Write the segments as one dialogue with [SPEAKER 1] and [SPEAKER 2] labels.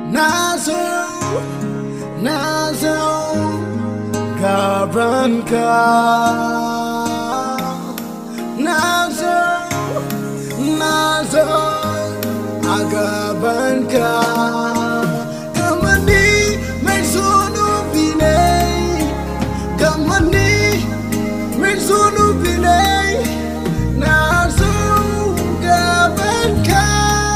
[SPEAKER 1] na zo na zo gabanka na zo na zo a gabanka kamar ni mai zunubi ne kamar ni mai zunubi ne na zo gabanka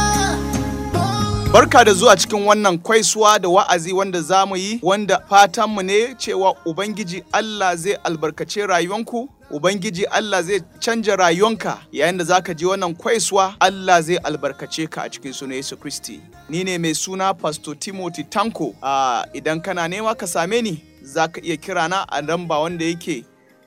[SPEAKER 2] Barka da zuwa cikin wannan kwaisuwa da wa'azi wanda za mu yi wanda fatanmu ne cewa Ubangiji Allah zai albarkace rayuwanku Ubangiji Allah zai canja rayuwanka yayin da zaka ji wannan kwaisuwa Allah zai albarkace ka a cikin sunan Yesu Kristi. Ni ne mai suna Pastor Timothy Tanko. Ah, idan kana nema ka same ni za ka iya kira na a lamba wanda yake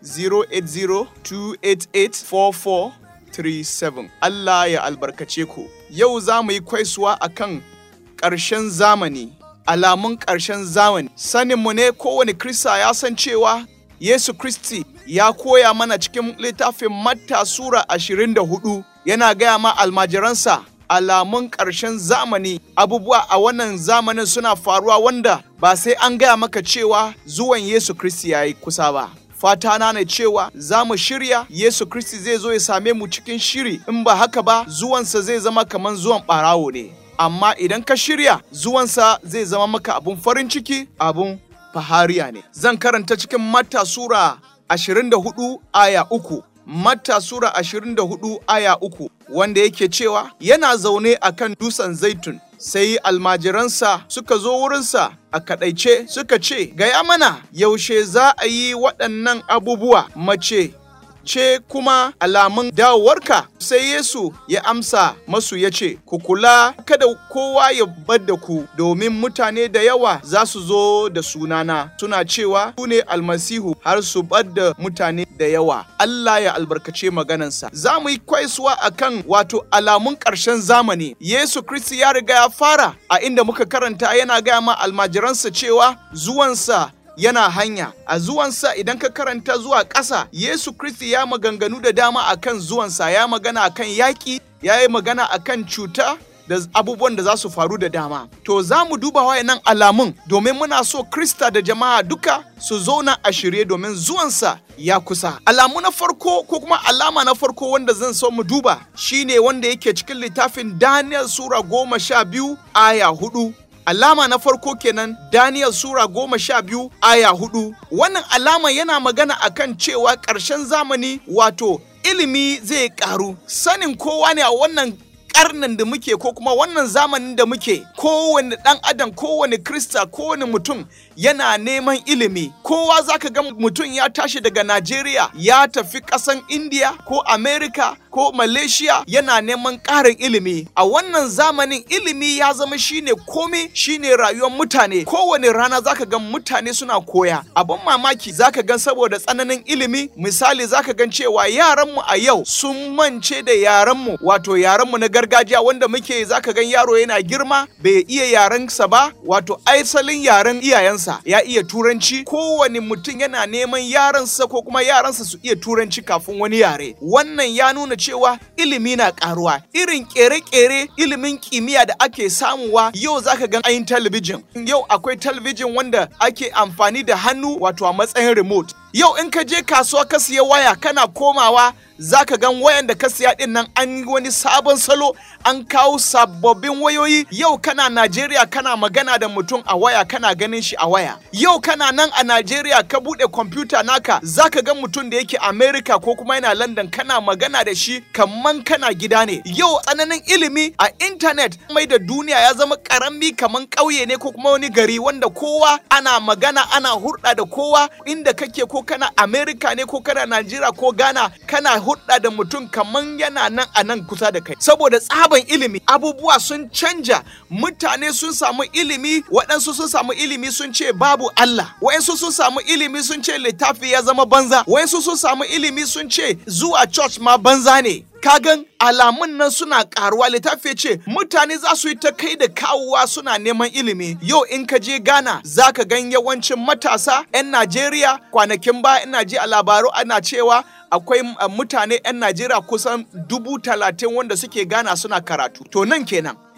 [SPEAKER 2] 080-288-4437. Allah ya albarkace ku. Yau za mu yi kwaisuwa akan ƙarshen zamani, alamun ƙarshen zamani. Saninmu ne kowane Krista ya san cewa Yesu Kristi ya koya mana cikin littafin Matta Sura 24 yana gaya ma almajiransa alamun ƙarshen zamani abubuwa a wannan zamanin suna faruwa wanda ba sai an gaya maka cewa zuwan Yesu Kristi ya yi kusa ba. Fata na ne cewa za mu shirya Yesu Kristi zai zo ya same mu cikin shiri in ba haka ba zuwansa zai zama kamar zuwan ɓarawo ne. Amma idan ka shirya zuwansa zai zama maka abun farin ciki abun fahariya ne. Zan karanta cikin Matta Sura 24 aya uku. Matta Sura 24 aya uku wanda yake cewa yana zaune a kan dutsen zaitun sai almajiransa suka zo wurinsa a kaɗaice suka ce gaya mana yaushe za a yi waɗannan abubuwa mace ce kuma alamun dawowarka sai Yesu ya amsa masu ya ce, Ku kula kada kowa ya bar da ku domin mutane da yawa za su zo da sunana suna cewa su ne almasihu har su bar da mutane da yawa. Allah ya albarkace maganansa. Za mu yi kwaisuwa a kan wato alamun ƙarshen zamani. Yesu Kristi ya riga ya fara a inda muka karanta yana gaya ma almajiransa cewa zuwansa yana hanya a zuwansa idan ka karanta zuwa ƙasa Yesu Kristi ya maganganu da dama akan zuwansa ya magana akan yaƙi ya yi magana akan cuta da abubuwan da za su faru da dama to za mu duba wayannan alamun domin muna so Krista da jama'a duka su zauna a shirye domin zuwansa ya kusa alamu na farko ko kuma alama na farko wanda zan so mu duba shine wanda yake cikin littafin Daniel Sura goma sha biyu aya hudu alama na farko kenan Daniel Sura goma sha biyu aya hudu. Wannan alama yana magana akan cewa ƙarshen zamani wato ilimi zai ƙaru. Sanin kowa ne a wannan karnin da muke ko kuma wannan zamanin da muke kowane ɗan adam kowane krista kowane mutum yana neman ilimi kowa zaka ga mutum ya tashi daga najeriya ya tafi ƙasan india ko america ko malaysia yana neman ƙarin ilimi a wannan zamanin ilimi ya zama shine komai shine rayuwar mutane kowane rana zaka ga mutane suna koya abin mamaki zaka gan saboda tsananin ilimi misali zaka gan cewa yaranmu a yau sun mance da yaranmu wato yaranmu na gargajiya wanda muke zaka gan yaro yana girma bai iya yarensa ba wato aisalin yaren iyayensa ya iya turanci kowane mutum yana neman yaransa ko kuma yaransa su iya turanci kafin wani yare wannan ya nuna cewa ilimi na karuwa irin kere-kere ilimin kimiyya da ake samuwa yau zaka gan ayin talabijin yau akwai talabijin wanda ake amfani da hannu wato a matsayin remote yau in ka je kasuwa ka siya waya kana komawa za ka gan wayan da ka siya din nan an yi wani sabon salo an kawo sababbin wayoyi yau kana Najeriya kana magana da mutum a waya kana ganin shi a waya yau kana nan a Najeriya ka bude kwamfuta naka za ka ga mutum da yake America ko kuma yana London kana magana da shi kaman kana gida ne yau tsananin ilimi a intanet mai da duniya ya zama karami kaman ƙauye ne ko kuma wani gari wanda kowa ana magana ana hurɗa da kowa inda kake ko kana America ne ko kana Najeriya ko Ghana kana hudda da mutum kaman yana nan a nan kusa da kai saboda tsaban ilimi abubuwa sun canja mutane sun samu ilimi waɗansu sun samu ilimi sun ce babu Allah waɗansu sun samu ilimi sun ce littafi ya zama banza waɗansu sun samu ilimi sun ce zuwa church ma banza ne kagan alamun nan suna karuwa littafi ce mutane za su yi ta kai da kawowa suna neman ilimi yau in ka je ghana za ka gan yawancin matasa 'yan najeriya kwanakin ba ina ji a labaru ana cewa akwai mutane 'yan najeriya kusan dubu talatin wanda suke ghana suna karatu to nan kenan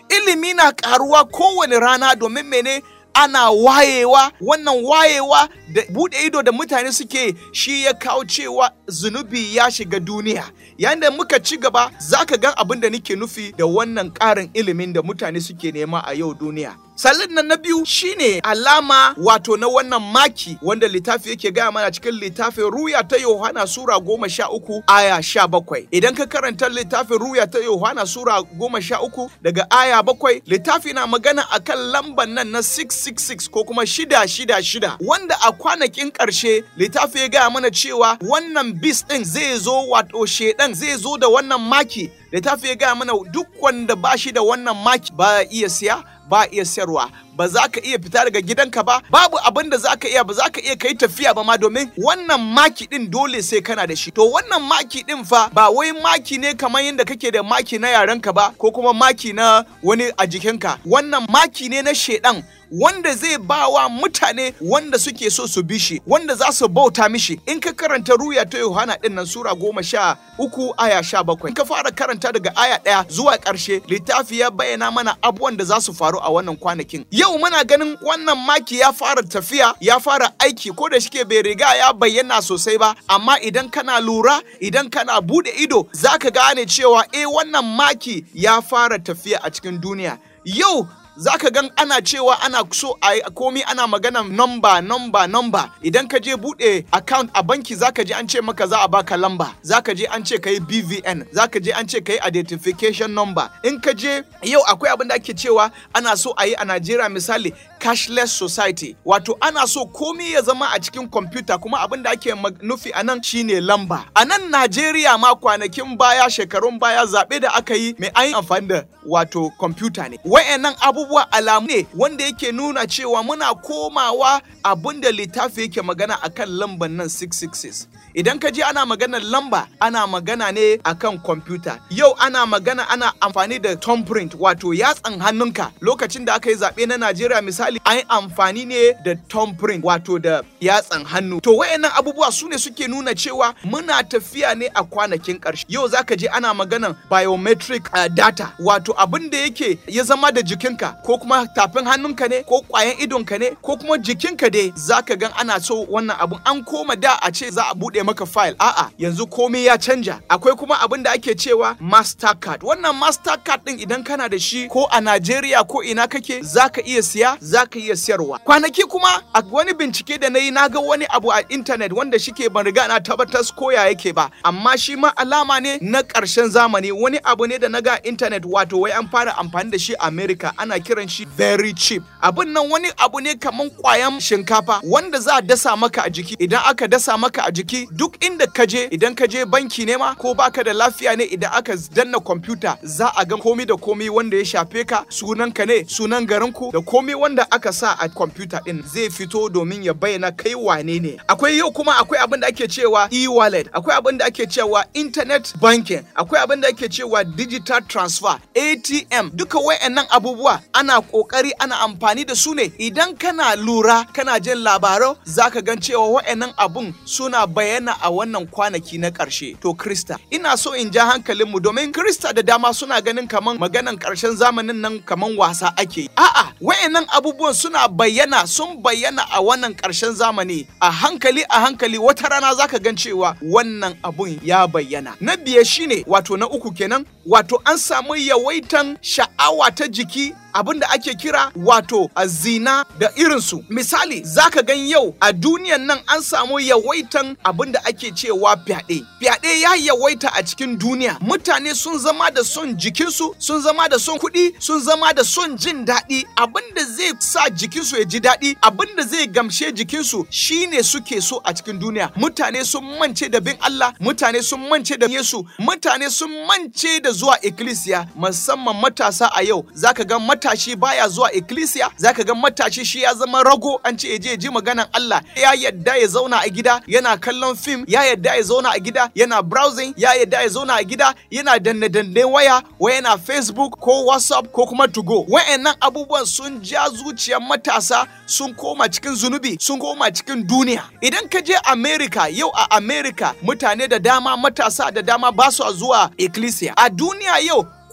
[SPEAKER 2] ilimi na karuwa kowane rana domin mene ana wayewa wannan wayewa da bude ido da mutane suke shi ya kawo cewa zunubi ya shiga duniya yayin da muka ci gaba za ka gan abin da nake nufi da wannan ƙarin ilimin da mutane suke nema a yau duniya Salin nan na biyu shine alama wato na wannan maki wanda littafi yake gaya mana cikin littafin ruya ta Yohana Sura goma sha uku aya sha bakwai. Idan ka karanta littafin ruya ta Yohana Sura goma sha uku daga aya bakwai littafi na magana akan lamban nan na 666 ko kuma shida shida shida wanda a kwanakin ƙarshe littafi ya gaya mana cewa wannan bis ɗin zai zo wato shedan zai zo da wannan maki littafi ya gaya mana duk wanda ba shi da wannan maki ba iya siya ba iya sayarwa ba za ka iya fita daga gidanka ba babu abin da za ka iya ba za ka iya kai tafiya ba ma domin wannan maki din dole sai kana da shi to wannan maki din fa ba wai maki ne kamar yadda kake da maki na yarenka ba ko kuma maki na wani a jikinka wannan maki ne na shedan wanda zai ba wa mutane wanda suke so su bi shi wanda za su bauta mishi in ka karanta ruya ta yohana din nan sura goma sha uku aya sha bakwai in ka fara karanta daga aya ɗaya zuwa ƙarshe littafi ya bayyana mana abubuwan da za su faru a wannan kwanakin yau muna ganin wannan maki ya fara tafiya ya fara aiki ko da shike bai riga ya bayyana sosai ba amma idan kana lura idan kana bude ido zaka gane cewa eh wannan maki ya fara tafiya a cikin duniya yau za ka gan ana cewa ana so a komi ana magana nomba nomba nomba idan ka je bude account a banki za ka je an ce maka za a baka lamba za ka je an ce ka yi bvn za ka je an ce ka yi identification number in ka je yau akwai abin da ake cewa ana so a yi a najeriya misali cashless society wato ana so komi ya zama a cikin kwamfuta kuma abin da ake nufi a nan shine lamba a nan najeriya ma kwanakin baya shekarun baya zaɓe da aka yi mai an yi amfani da wato kwamfuta ne wayannan abubuwa alamu ne wanda yake nuna cewa muna komawa abin da littafi yake magana akan lamban nan 666 idan ka je ana maganar lamba ana magana ne akan kwamfuta yau ana magana ana amfani da thumbprint wato yatsan hannunka lokacin da aka yi zaɓe na najeriya misali an yi amfani ne da thumbprint wato da yatsan hannu to wayannan abubuwa su ne suke nuna cewa muna tafiya ne a kwanakin ƙarshe yau zaka je ana maganan biometric uh, data wato abin da yake ya zama da jikinka ko kuma tafin hannunka ne ko ƙwayan idonka ne ko kuma jikinka dai zaka gan ana so wannan abun an koma da a ce za a buɗe maka file a'a yanzu komai ya canja akwai kuma abin da ake cewa mastercard wannan mastercard din idan kana da shi ko a Najeriya ko ina kake zaka iya siya zaka iya siyarwa kwanaki kuma a wani bincike da na yi na ga wani abu a intanet wanda shike ban riga na tabbatar koya yake ba amma shi ma alama ne na ƙarshen zamani wani abu ne da na ga intanet wato wai an fara amfani da shi a America ana kiran shi very cheap abin nan wani abu ne kaman kwayan shinkafa wanda za a dasa maka a jiki idan aka dasa maka a jiki duk inda ka je idan ka je banki ne ma ko baka da lafiya ne idan aka danna kwamfuta za a ga komi da komi wanda ya shafe ka sunan ka ne sunan garinku da komi wanda aka sa a kwamfuta din zai fito domin ya bayyana kai wane ne akwai yau kuma akwai abin da ake cewa e-wallet akwai abin da ake cewa internet banking akwai abin da ake cewa digital transfer ATM duka wayannan abubuwa ana kokari ana amfani da su ne idan kana lura kana jin labarai zaka gan cewa wayannan abun suna bayyana a wannan kwanaki na ƙarshe to krista ina so in ja hankalinmu domin krista da dama suna ganin kaman maganan ƙarshen zamanin nan kaman wasa ake yi a'a wayannan abubuwan suna bayyana sun bayyana a wannan ƙarshen zamani a hankali a hankali wata rana zaka gan cewa wannan abun ya bayyana na biye shine wato na uku kenan wato an samu yawaitan sha'awa ta jiki abin da ake kira wato a zina da irinsu misali zaka gan yau a duniyan nan an samu yawaitan abin da ake cewa fyaɗe fyaɗe ya yawaita a cikin duniya mutane sun zama da son jikinsu sun zama da son kuɗi sun zama da son jin daɗi abin da zai sa jikinsu ya ji daɗi abin da zai gamshe jikinsu shine suke so a cikin duniya mutane sun mance da bin Allah mutane sun mance da Yesu mutane sun mance da zuwa ikkilisiya musamman matasa a yau zaka ga matashi baya zuwa ikkilisiya zaka ga matashi shi ya zama rago an ce je ji maganan Allah ya yadda ya zauna a gida yana kallon fim ya yadda ya zauna a gida yana browsing ya yadda ya zauna a gida yana danne danne waya wa yana Facebook ko WhatsApp ko kuma to go wayannan abubuwan sun ja zuciyar matasa sun koma cikin zunubi sun koma cikin duniya idan ka je America yau a America mutane da dama matasa da dama ba su zuwa ikkilisiya a duniya yau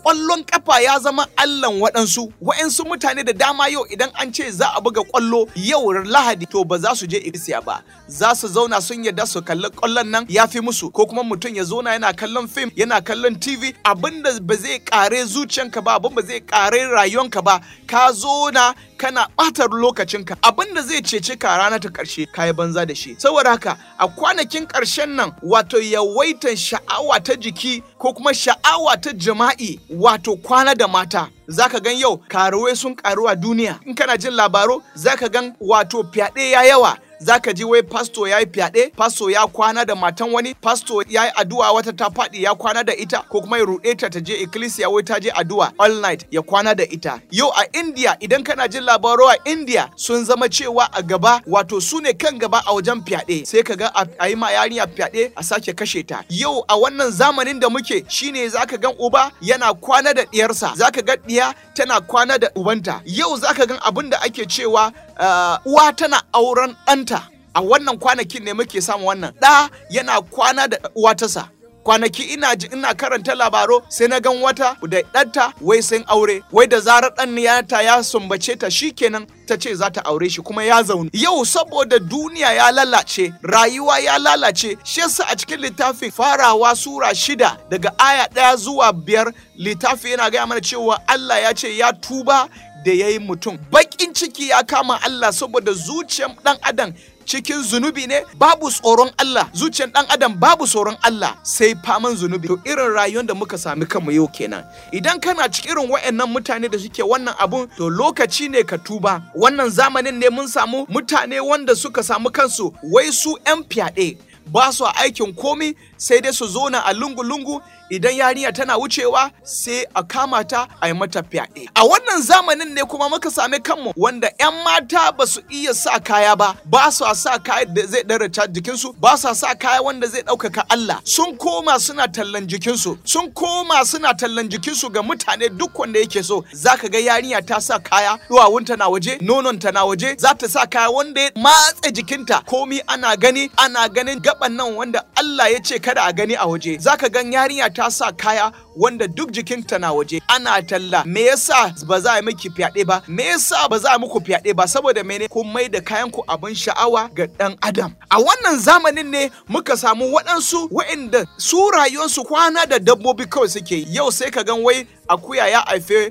[SPEAKER 2] ƙwallon ƙafa ya zama allan waɗansu waɗansu mutane da dama yau idan an ce za a buga ƙwallo yau lahadi to ba za su je ikisiya ba za su zauna sun yarda su kalli ƙwallon nan ya fi musu ko kuma mutum ya zauna yana kallon fim yana kallon tv abinda ba zai ƙare zuciyanka ba abin ba zai ƙare rayuwanka ba ka zo na kana ɓatar lokacinka abin da zai cece ka rana ta ƙarshe ka yi banza da shi saboda haka a kwanakin ƙarshen nan wato yawaitan sha'awa ta jiki ko kuma sha'awa ta jima'i wato kwana da mata zaka gan yau karuwai sun karu a duniya in kana jin labaro zaka gan wato fyaɗe ya yawa zaka ji wai pasto ya yi fyaɗe pasto ya kwana da matan wani pasto ya yi addu'a wata ta faɗi ya kwana da ita ko kuma ya ruɗe ta ta je ecclesia wai ta je addu'a all night ya kwana da ita yau a india idan kana jin labaro a india sun zama cewa a gaba wato su ne kan gaba a wajen fyaɗe sai ka ga a yi ma yarinya fyaɗe a sake kashe ta yau a wannan zamanin da muke shine zaka gan uba yana kwana da ɗiyarsa zaka ga ɗiya tana kwana da ubanta yau zaka gan abin da ake cewa uh, uwa tana auren ɗanta a wannan kwanakin ne muke samu wannan ɗa yana kwana da uwa tasa kwanaki ina ji ina karanta labaro sai na gan wata da ɗanta wai sun aure wai da zarar ɗan yata ya sumbace ta shikenan ta ce za ta aure shi kuma ya zaune yau saboda duniya ya lalace rayuwa ya lalace shi yasa a cikin littafin farawa sura shida daga aya ɗaya zuwa biyar littafi yana gaya mana cewa Allah ya ce ya tuba da ya yi mutum baƙin ciki ya kama Allah saboda zuciyar ɗan adam cikin zunubi ne babu tsoron Allah zuciyar dan adam babu tsoron Allah sai faman zunubi to irin rayuwar da muka sami kanmu yau kenan idan kana cikin irin wayannan mutane da suke wannan abun to lokaci ne ka tuba wannan zamanin ne mun samu mutane wanda suka samu kansu wai su 'yan fyaɗe ba su aikin komi sai dai su zo na a lungu-lungu idan yarinya tana wucewa sai a kama ta a yi mata fyaɗe. A wannan zamanin ne kuma muka sami kanmu wanda 'yan mata ba su iya sa kaya ba, ba su sa kaya da zai ɗarata jikinsu, ba su sa kaya wanda zai ɗaukaka Allah. Sun koma suna tallan jikinsu, sun koma suna tallan jikinsu ga mutane duk wanda yake so. Za ka ga yarinya ta sa kaya, duwawunta na waje, nononta na waje, za ta sa kaya wanda ya matse jikinta. Komi ana gani, ana ganin gaban nan wanda Allah ya ce kada a gani a waje. Za ka gan yarinya ta sa kaya wanda duk jikinta na waje ana talla me yasa ba za a miki fyaɗe ba me yasa ba za a muku fyaɗe ba saboda mene kun mai da kayan ku abin sha'awa ga ɗan adam a wannan zamanin ne muka samu waɗansu waɗanda su rayuwarsu kwana da dabbobi kawai suke yau sai ka gan wai akuya ya haife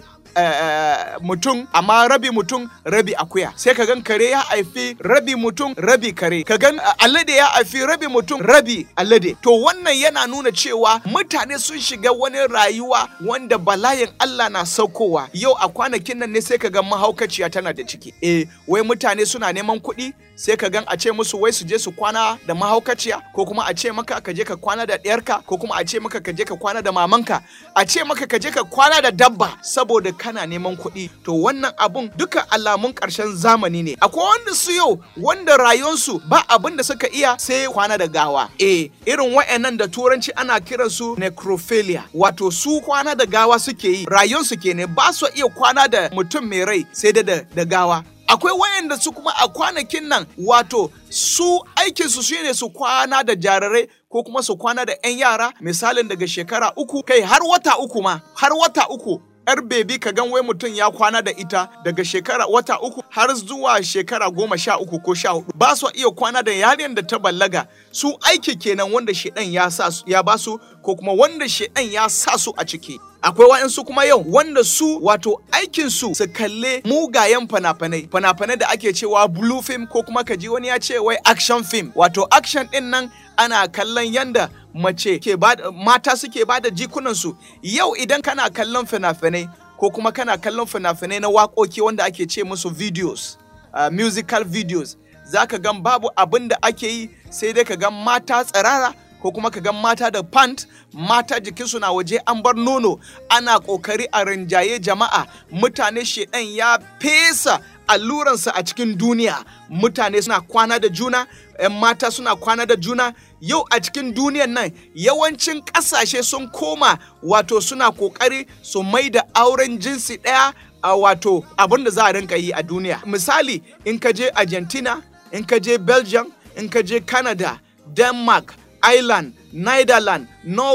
[SPEAKER 2] Uh, mutum amma rabi mutum rabi akuya sai ka gan kare ya haifi rabi mutum rabi kare ka gan uh, alade ya haifi rabi mutum rabi alade to wannan yana nuna cewa mutane sun shiga wani rayuwa wanda bala'in Allah na saukowa yau a kwanakin nan ne sai ka gan mahaukaciya tana da ciki eh wai mutane suna neman kuɗi sai ka gan a ce musu wai su je su kwana da mahaukaciya ko kuma a ce maka ka je ka kwana da ɗiyarka ko kuma a ce maka ka je ka kwana da mamanka a ce maka ka je ka kwana da dabba saboda kana neman kuɗi to wannan abun duka alamun ƙarshen zamani ne akwai wanda su yau wanda rayuwarsu ba abin da suka iya sai kwana da gawa eh irin wa'annan da turanci ana kiran su necrophilia wato su kwana da gawa suke yi rayuwarsu kenan ba su iya kwana da mutum mai rai sai da da gawa akwai wayanda su kuma a kwanakin nan wato su aikinsu shine su kwana da jarirai ko kuma su kwana da 'yan yara misalin daga shekara uku kai har wata uku ma har wata uku yar bebi ka gan wai mutum ya kwana da ita daga shekara wata uku har zuwa shekara goma sha uku ko sha hudu ba su iya kwana da yaren da ta ballaga su aiki kenan wanda shedan ya sa ya ba su ko kuma wanda shedan ya sa su a ciki akwai wa'insu kuma yau wanda su wato aikinsu su kalle mugayen fana-fanai fana-fanai da ake cewa blue film ko kuma kaji wani ya ce wai action film wato action din nan ana kallon yanda mace ke ba mata suke ba da jikunansu yau idan kana kallon fina-finai ko kuma kana kallon fina-finai na waƙoƙi wanda ake ce musu videos uh, musical videos za ka gan babu abin da ake yi sai dai ka gan mata tsirara ko kuma ka gan mata da pant mata jikinsu na waje an bar nono ana ƙoƙari a rinjaye jama'a mutane shedan ya fesa alluransa a cikin duniya mutane suna kwana da juna 'yan mata suna kwana da juna yau a cikin duniyan nan yawancin ƙasashe sun koma wato suna ƙoƙari su mai da auren jinsi ɗaya a wato abin da za a rinka yi a duniya misali in ka je argentina in ka je belgium in ka je canada denmark ireland netherlands norway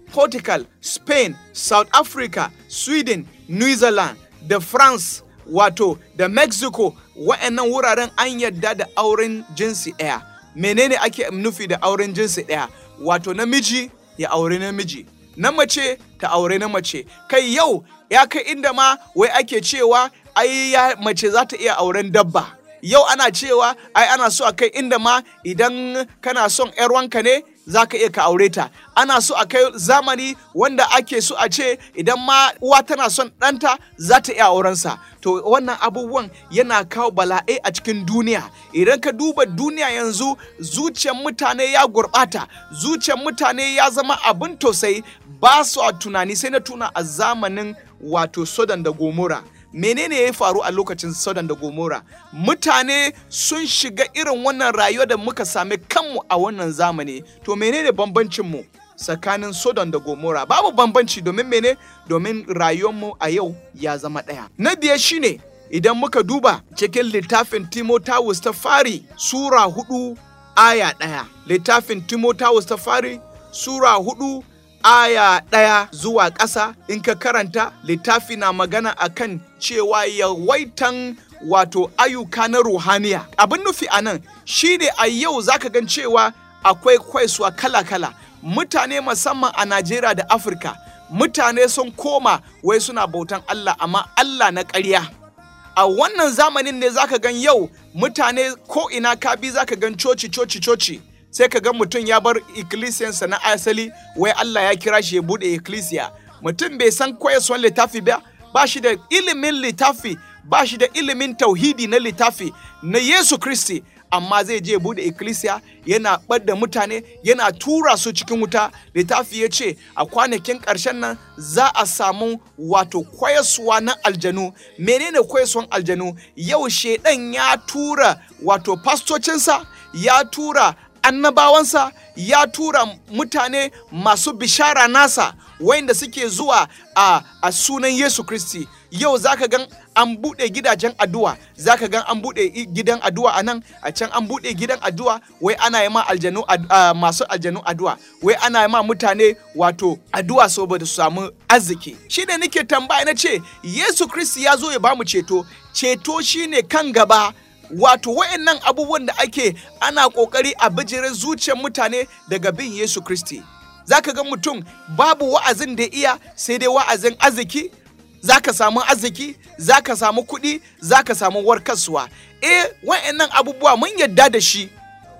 [SPEAKER 2] portugal spain south africa sweden new zealand da france wato da mexico wa'annan wuraren an yadda da auren jinsi ɗaya menene ake nufi da auren jinsi ɗaya wato namiji ya aure namiji na mace ta aure na mace kai yau ya kai inda ma wai ake cewa ai ya mace za ta iya auren dabba yau ana cewa ai ana so a kai inda ma idan kana son 'yar wanka ne za ka iya ka aure ta ana so a kai zamani wanda ake so a ce idan ma uwa tana son ɗanta za ta iya aurensa to wannan abubuwan yana kawo bala'ai a cikin duniya idan ka duba duniya yanzu zuciyar mutane ya gurɓata zuciyar mutane ya zama abin tausayi ba su a tunani sai na tuna a zamanin wato sodan da gomora menene ya faru a lokacin Sodom da Gomora mutane sun shiga irin wannan rayuwa da muka sami kanmu a wannan zamani to menene bambancin mu tsakanin Sodom da Gomora babu bambanci domin mene domin rayuwarmu a yau ya zama ɗaya na biye shine idan muka duba cikin littafin Timotheus ta fari sura hudu aya ɗaya littafin Timotheus ta fari sura hudu aya ɗaya zuwa ƙasa in ka karanta littafi na magana akan cewa yawaitan wato ayyuka na ruhaniya abin nufi a nan shine a yau zaka gan cewa akwai kwaisuwa kala-kala mutane musamman a najeriya da afirka mutane sun koma wai suna bautan allah amma allah na ƙarya a wannan zamanin ne zaka gan yau mutane ko ina ka bi zaka gan coci coci coci sai ka ga mutum ya bar ikkilisiyansa na asali wai Allah ya kira shi ya bude ikkilisiya mutum bai san koyaswan littafi ba ba shi da ilimin littafi ba shi da ilimin tauhidi na littafi na Yesu Kristi amma zai je bude ikkilisiya yana ɓadda mutane yana tura su cikin wuta littafi ya ce a kwanakin ƙarshen nan za a samu wato kwayaswa na aljanu menene kwayaswan aljanu yau shedan ya tura wato fastocinsa ya tura annabawansa ya tura mutane masu bishara nasa wayanda suke zuwa a, a sunan Yesu Kristi yau zaka gan an buɗe gidajen addu'a zaka gan an buɗe gidan addu'a a nan a can an buɗe gidan addu'a wai ana yi ma aljanu uh, masu aljanu addu'a wai ana yi ma mutane wato addu'a saboda su samu arziki shi ne nake tambaya na ce Yesu Kristi ya zo ya bamu ceto ceto shine kan gaba wato wayannan abubuwan da ake ana kokari a bijirin zuciyar mutane daga bin Yesu Kristi zaka ga mutum babu wa'azin da iya sai dai wa'azin arziki zaka samu arziki zaka samu kuɗi zaka samu warkaswa eh wayannan abubuwa mun yadda da shi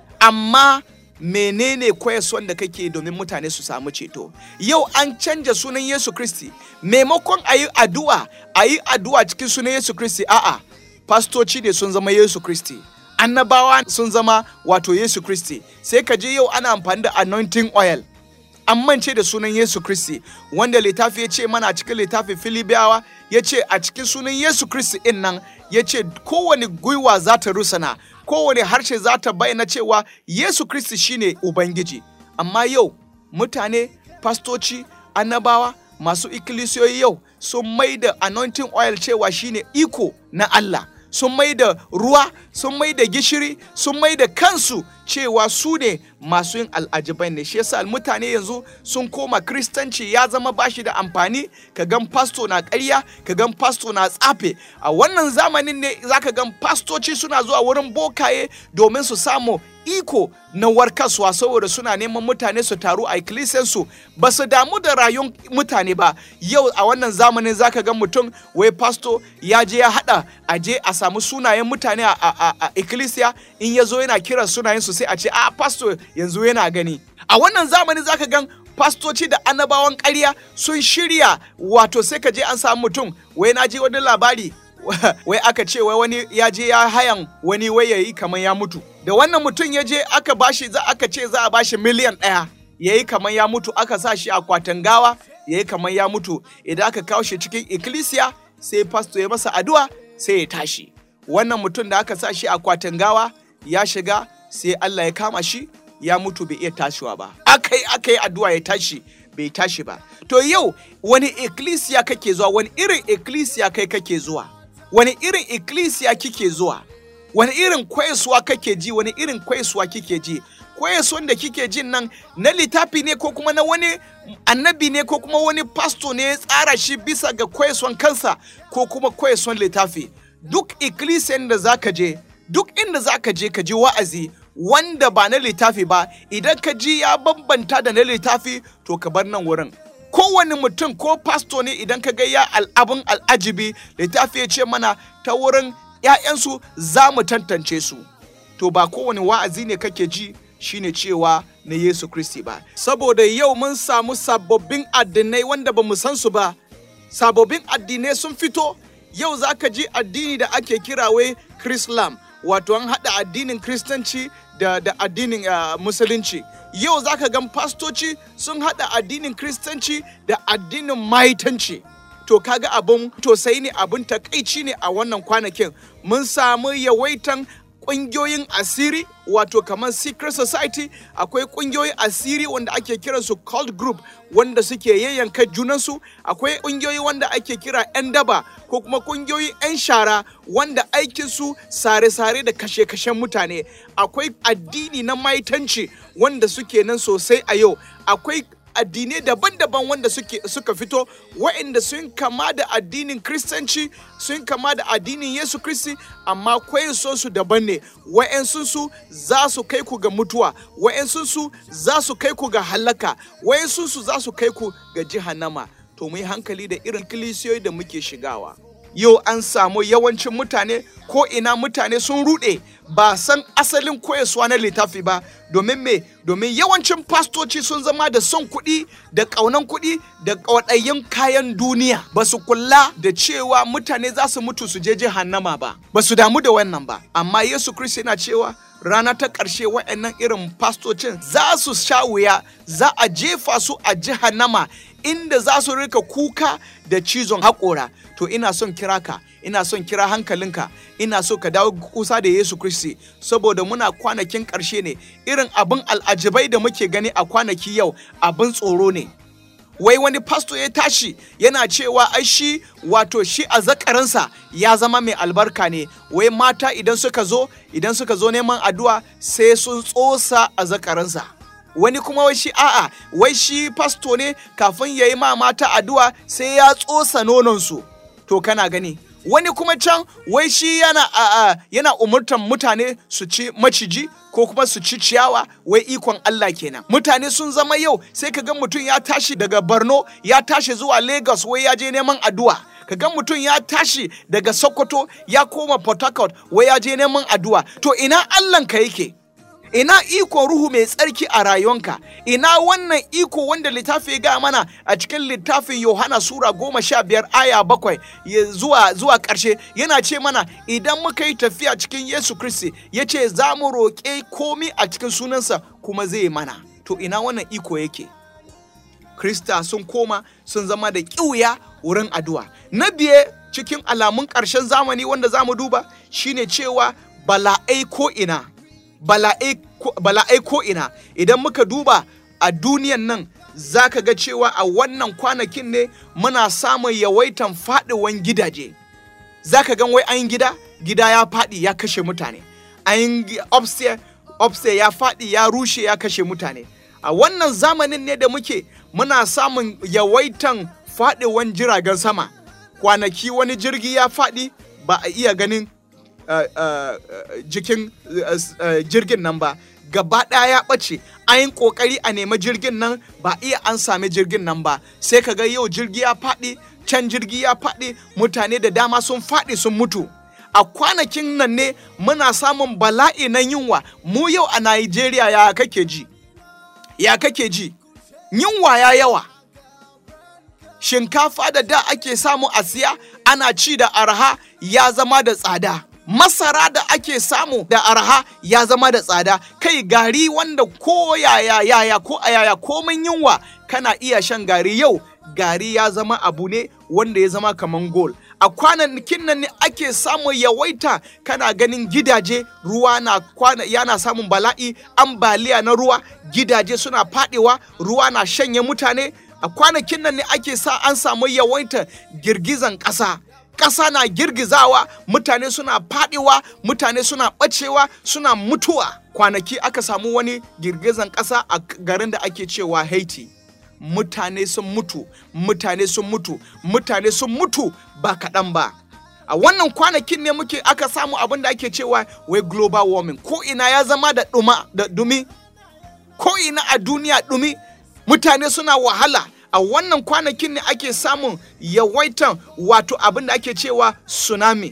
[SPEAKER 2] amma menene koyaswan da kake domin mutane su samu ceto yau an canja sunan Yesu Kristi maimakon a yi addu'a a yi addu'a cikin sunan Yesu Kristi a'a fastoci ne sun zama Yesu Kristi annabawa sun zama wato Yesu Kristi sai ka je yau ana amfani da anointing oil an mance da sunan Yesu Kristi wanda littafi ya ce mana cikin littafin Filibiyawa ya ce a cikin sunan Yesu Kristi in nan ya ce kowane gwiwa za ta rusana kowane harshe za ta bayyana cewa Yesu Kristi shine Ubangiji amma yau mutane fastoci annabawa masu ikkilisiyoyi yau sun mai da anointing oil cewa shine iko na Allah sun mai da ruwa sun mai da gishiri sun mai da kansu cewa su ne masu yin al'ajibai ne shi yasa mutane yanzu sun koma kristanci ya zama bashi da amfani ka gan pasto na ƙarya ka gan pasto na tsafe a wannan zamanin ne zaka gan pastoci suna zuwa wurin bokaye domin su samu iko na warkaswa saboda suna neman mutane su taru a ikkilisiyansu ba su damu da rayuwar mutane ba yau a wannan zamanin zaka ga mutum wai pasto ya je ya hada a je a samu sunayen mutane a, a, a ikkilisiya in ya zo yana kiran sunayen su sai a ce a pasto yanzu yana gani a wannan zamanin zaka gan fastoci da annabawan ƙarya sun shirya wato sai ka je an samu mutum wai na je wani labari wai aka ce wai wani ya je ya hayan wani wai yayi kamar ya mutu da wannan mutum ya je aka bashi za aka ce za a bashi miliyan ɗaya yayi kamar ya mutu aka sa shi akwatin gawa yayi kamar ya mutu idan aka kawo shi cikin ikkilisiya sai fasto ya masa addu'a sai ya tashi wannan mutum da aka sa shi akwatin gawa ya shiga sai Allah ya kama shi ya mutu bai iya tashiwa ba akai aka yi addu'a ya tashi bai tashi ba to yau wani ikkilisiya kake zuwa wani irin ikkilisiya kai kake zuwa wani irin ikkilisiya kike zuwa wani irin kwaisuwa kake ji wani irin kwaisuwa kike ji koyaswan da kike jin nan na littafi ne ko kuma na wani annabi ne ko kuma wani pasto ne ya tsara shi bisa ga koyaswan kansa ko kuma koyaswan littafi duk ikkilisiyan da zaka je duk inda zaka je ka ji wa'azi wanda ba na littafi ba idan ka ji ya bambanta da na littafi to ka bar nan wurin kowane mutum ko pasto ne idan ka ga ya abin al'ajibi littafi ya ce mana ta wurin 'ya'yansu za mu tantance su to ba kowane wa'azi ne kake ji shine cewa na Yesu Kristi ba saboda yau mun samu sababbin addinai wanda ba mu san su ba sababbin addinai sun fito yau za ka ji addini da ake kira wai Chrislam wato an haɗa addinin Kiristanci da, da addinin uh, Musulunci yau za ka gan fastoci sun haɗa addinin Kiristanci da addinin maitanci to kaga abun tosai ne abun takaici ne a wannan kwanakin mun samu yawaitan ƙungiyoyin asiri wato kamar secret society akwai ƙungiyoyin asiri wanda ake kiran su cult group wanda suke yayyanka junansu akwai ƙungiyoyi wanda ake kira 'yan daba ko kuma ƙungiyoyin 'yan shara wanda aikinsu sare-sare da kashe-kashen mutane akwai addini na maitanci wanda suke nan sosai a yau akwai addinai daban-daban wanda suke suka fito waɗanda sun kama da addinin kristanci sun kama da addinin yesu kristi amma so su daban ne wa'yansu su za su kai ku ga mutuwa wa'yansu su za su kai ku ga halaka wa'yansu su za su kai ku ga jihannama to mu yi hankali da irin kilisiyoyi da muke shigawa yau an samu yawancin mutane ko ina mutane sun ruɗe ba san asalin koyaswa na littafi ba domin me domin yawancin fastoci sun zama da son kuɗi da ƙaunan kuɗi da ƙwaɗayin kayan duniya ba su kula da cewa mutane za su mutu su je jihannama ba ba su damu da wannan ba amma yesu kristi yana cewa rana ta ƙarshe waɗannan irin fastocin za su sha wuya za a jefa su a jihannama inda za su rika kuka da cizon haƙora to ina son kira ka ina son kira hankalinka ina so ka dawo kusa da Yesu Kristi saboda muna kwanakin ƙarshe ne irin abin al'ajibai da muke gani a kwanaki yau abin tsoro ne wai wani pasto ya tashi yana cewa ai shi wato shi a zakarinsa ya zama mai albarka ne wai mata idan suka zo idan suka zo neman addu'a sai sun tsosa a zakarinsa wani kuma wai shi a'a wai shi pasto ne kafin ya yi ma mata addu'a sai ya tsosa nononsu to kana gani wani kuma can wai shi yana a, yana umurtan mutane su ci maciji ko kuma su ci ciyawa wai ikon Allah kenan mutane sun zama yau sai ka ga mutum ya tashi daga Borno ya tashi zuwa Lagos wai ya je neman addu'a ka ga mutum ya tashi daga Sokoto ya koma Port Harcourt wai ya je neman addu'a to ina Allahnka yake ina iko ruhu mai tsarki a rayuwanka ina wannan iko wanda littafi ya gaya mana a cikin littafin yohana sura goma sha biyar aya bakwai zuwa zuwa ƙarshe yana ce mana idan muka yi tafiya cikin yesu kristi ya ce za mu roƙe komi a cikin sunansa kuma zai mana to ina wannan iko yake krista sun koma sun zama da ƙiuya wurin addu'a na biye cikin alamun ƙarshen zamani wanda za mu duba shine cewa bala'ai ko ina bala'ai ko ina idan muka duba a duniyan nan za ka ga cewa a wannan kwanakin ne muna samun yawaitan faɗiwan gidaje za ka gan wai an gida gida ya faɗi ya kashe mutane an upstairs upstairs ya faɗi ya rushe ya kashe mutane a wannan zamanin ne da muke muna samun yawaitan faɗiwan jiragen sama kwanaki wani jirgi ya faɗi ba a iya ganin Uh, uh, uh, jikin jirgin nan ba gaba ɗaya ya ɓace an yi ƙoƙari a nemi jirgin nan ba iya an sami jirgin nan ba sai ka ga yau jirgi ya faɗi can jirgi ya faɗi mutane da dama sun faɗi sun mutu a kwanakin nan ne muna samun bala'i na yunwa mu yau a Najeriya ya kake ji ya kake ji yunwa ya yawa shinkafa da da ake samu a siya ana ci da arha ya zama da tsada masara da ake samu da arha ya zama da tsada kai gari wanda ko yaya yaya ko a yaya komin yunwa kana iya shan gari yau gari ya zama abu ne wanda ya zama kaman gol a kwanakin nan ne ake samun yawaita kana ganin gidaje ruwa na kwana yana samun bala'i ambaliya na ruwa gidaje suna fadewa ruwa na shanye mutane a kwanakin nan ne ake sa an samu yawaita girgizan ƙasa ƙasa na girgizawa mutane suna faɗiwa mutane suna ɓacewa suna mutuwa kwanaki aka samu wani girgizan ƙasa a garin da ake cewa haiti mutane sun mutu mutane sun mutu mutane sun mutu ba kaɗan ba a wannan kwanakin ne muke aka samu abin da ake cewa wai global warming ko ina ya zama da ɗuma da dumi ko ina a duniya dumi mutane suna wahala a wannan kwanakin ne ake samun yawaitan wato abin da ake cewa tsunami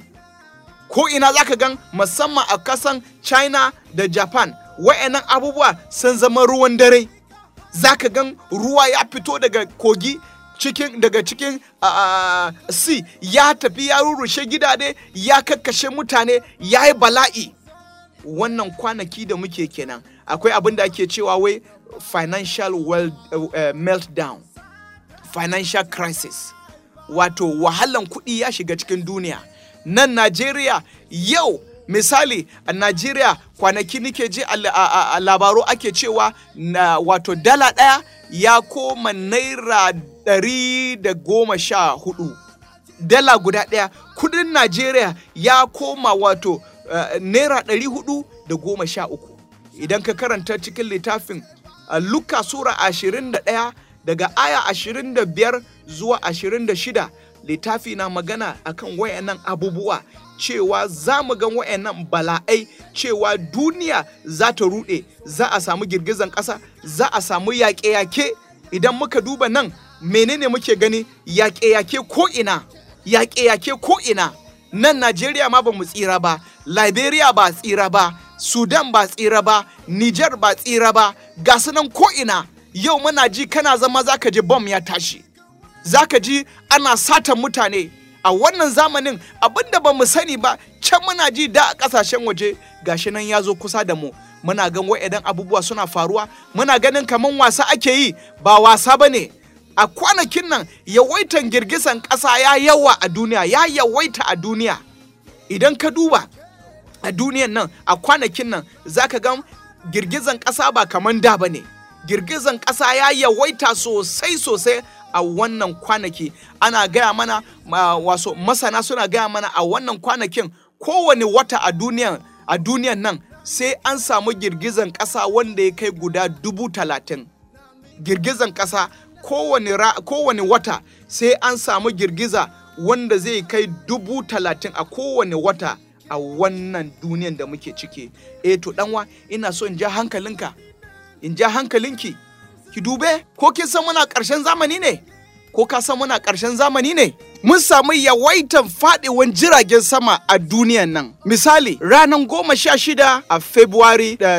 [SPEAKER 2] ko ina zaka gan musamman a kasan china da japan wa'annan abubuwa sun zama ruwan dare zaka gan ruwa ya fito daga kogi cikin daga cikin uh, sea ya tafi ya rurrushe gidade ya kakkashe mutane ya yi bala'i wannan kwanaki da muke kenan akwai abin da ake cewa wai financial world, uh, meltdown financial crisis wato wahalan kuɗi ya shiga cikin duniya nan najeriya yau misali a najeriya kwanaki nike ji a labaru ake cewa na wato dala ɗaya ya koma naira ɗari da goma sha hudu dala guda ɗaya kudin najeriya ya koma wato uh, naira ɗari hudu da goma sha uku idan ka karanta cikin littafin uh, luka sura ashirin da ɗaya daga aya ashirin da biyar zuwa ashirin da shida littafi na magana akan wayannan abubuwa cewa za mu ga wayannan bala'ai cewa duniya za ta ruɗe za a samu girgizan ƙasa za a samu yaƙe-yaƙe idan muka duba nan menene muke gani yaƙe-yaƙe ko ina yaƙe-yaƙe ko ina nan najeriya ma ba mu tsira ba liberia ba tsira ba sudan ba tsira ba niger ba tsira ba ga su nan ko ina yau muna ji kana zama zaka ji bom ya tashi zaka ji ana satan mutane a wannan zamanin abinda ba mu sani ba can muna ji da a kasashen waje gashi nan ya zo kusa da mu muna gan wa'idan abubuwa suna faruwa muna ganin kaman wasa ake yi ba wasa ba ne a kwanakin nan yawaitan girgizan ƙasa ya yawa a duniya ya yawaita a duniya idan ka duba a duniyan nan a kwanakin nan zaka ga girgizan ƙasa ba kaman da ba ne girgizan ƙasa ya yawaita sosai sosai a wannan kwanaki ana gaya mana waso masana suna gaya mana a wannan kwanakin kowane wata a duniyan a duniyan nan sai an samu girgizan ƙasa wanda ya kai guda dubu talatin girgizan ƙasa kowane, kowane wata sai an samu girgiza wanda zai kai dubu talatin a kowane wata a wannan duniyan da muke ciki eh to ɗanwa ina so in ja hankalinka in ja hankalinki ki dube ko kin san muna ƙarshen zamani ne ko ka san muna ƙarshen zamani ne mun samu yawaitan faɗiwan jiragen sama a duniyan nan misali ranar goma sha shida a february da